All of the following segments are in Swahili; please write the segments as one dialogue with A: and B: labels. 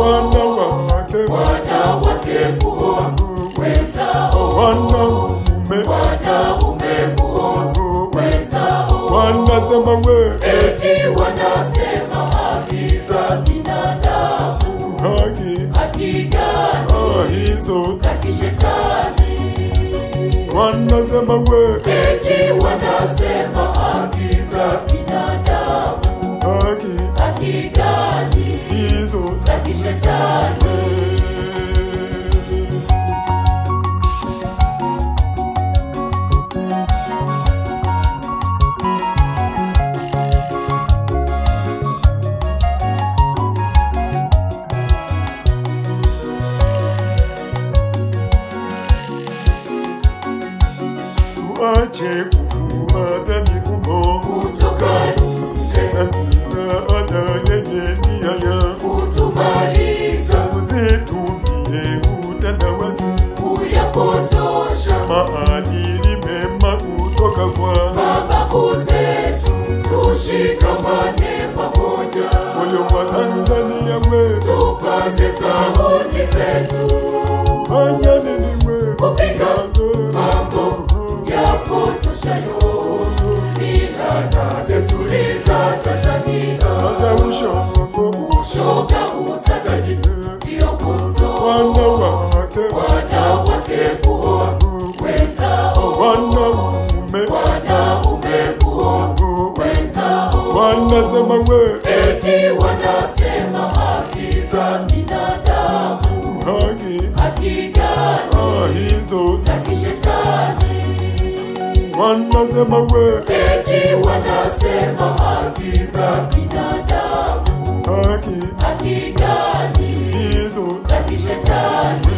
A: wanawake
B: wanawake kuoa wenzao,
A: wanaume
B: wanaume kuoa wenzao,
A: wanasema we
B: eti wanasema haki za binadamu,
A: haki
B: haki gani
A: ah, hizo
B: za kishetani?
A: wanasema we
B: Eti wanasema haki za binadamu,
A: haki
B: haki gani
A: hizo
B: za kishetani?
A: tuache kufuata mikumbo
B: Kutoka nje
A: na misaada yenye nia ya
B: kutumaliza,
A: usitumie utandawazi
B: kuyapotosha
A: maadili mema kutoka kwa
B: mababu zetu, tushikamane pamoja,
A: moyo wa Tanzania wetu
B: tupaze sauti zetu,
A: fanya nini we
B: kupinga mambo yapotoshayo mila na desturi za Tanzania.
A: hata ushongo
B: Ushoga, usagaji ndio gumzo,
A: wanawake
B: wanawake kuoa wenzao,
A: wanaume
B: wanaume kuoa wenzao,
A: wanasema we
B: eti wanasema haki za binadamu,
A: haki
B: haki gani
A: ah, hizo
B: za kishetani?
A: wanasema we
B: Eti wanasema haki za binadamu,
A: haki
B: haki gani
A: hizo
B: za kishetani?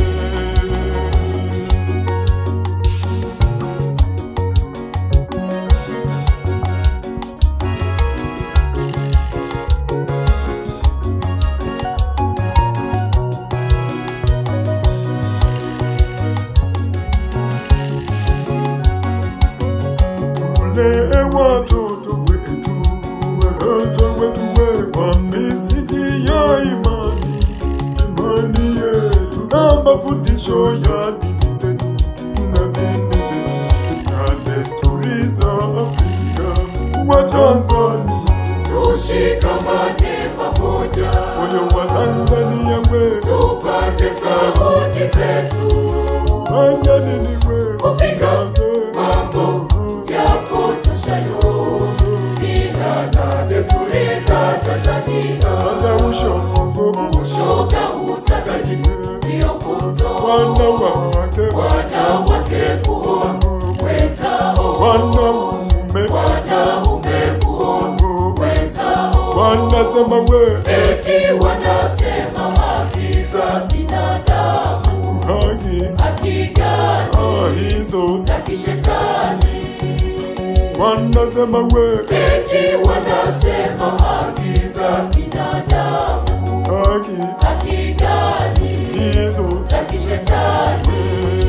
A: tulee watoto wetu watoto wetu we kwa misingi ya imani imani yetu na mafundisho ya dini zetu na dini zetu na desturi za Afrika wa Tanzania
B: Tushikamane pamoja,
A: moyo wa Tanzania wetu
B: tupaze sauti zetu,
A: fanya nini we
B: kupinga mambo yapotoshayo mila na desturi za Tanzania.
A: hata ushongo
B: Ushoga, usagaji ndio gumzo,
A: wanawake
B: wanawake kuoa wenzao,
A: wanaume
B: wanaume kuoa wenzao,
A: wanasema we
B: eti wanasema haki za binadamu,
A: haki
B: haki gani
A: ah, hizo
B: za kishetani?
A: wanasema we
B: Eti wanasema haki za binadamu,
A: haki
B: haki gani
A: hizo
B: za kishetani?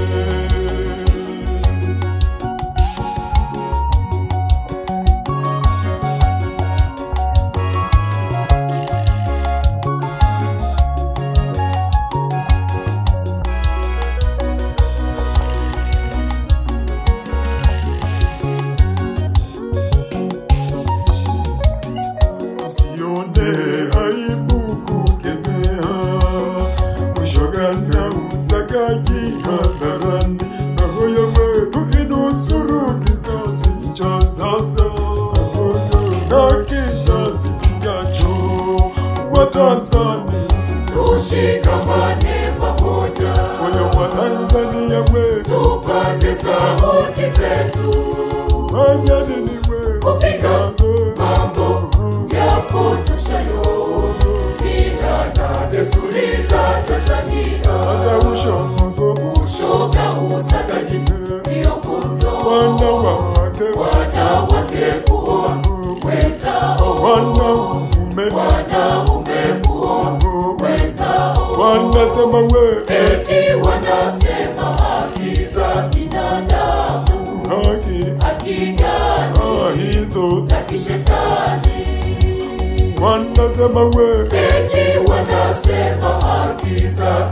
A: usione aibu kukemea ushoga na usagaji hadharani ahoyo we tukinusuru kizazi cha sasa na kizazi kijacho wa Tanzania
B: Tushikamane pamoja,
A: moyo wa Tanzania wetu
B: tupaze sauti zetu,
A: fanya nini we
B: kupinga mambo yapotoshayo mila na desturi za Tanzania.
A: hata ushongo
B: Ushoga, usagaji ndio gumzo,
A: wanawake
B: wanawake kuoa wenzao,
A: wanaume
B: wanaume kuoa wenzao,
A: wanasema we
B: eti wanasema haki za binadamu,
A: haki
B: haki gani
A: ah, hizo
B: za kishetani?
A: wanasema we
B: eti wanasema haki za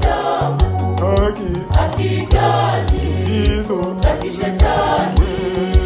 B: binadamu
A: haki
B: haki gani
A: hizo
B: za kishetani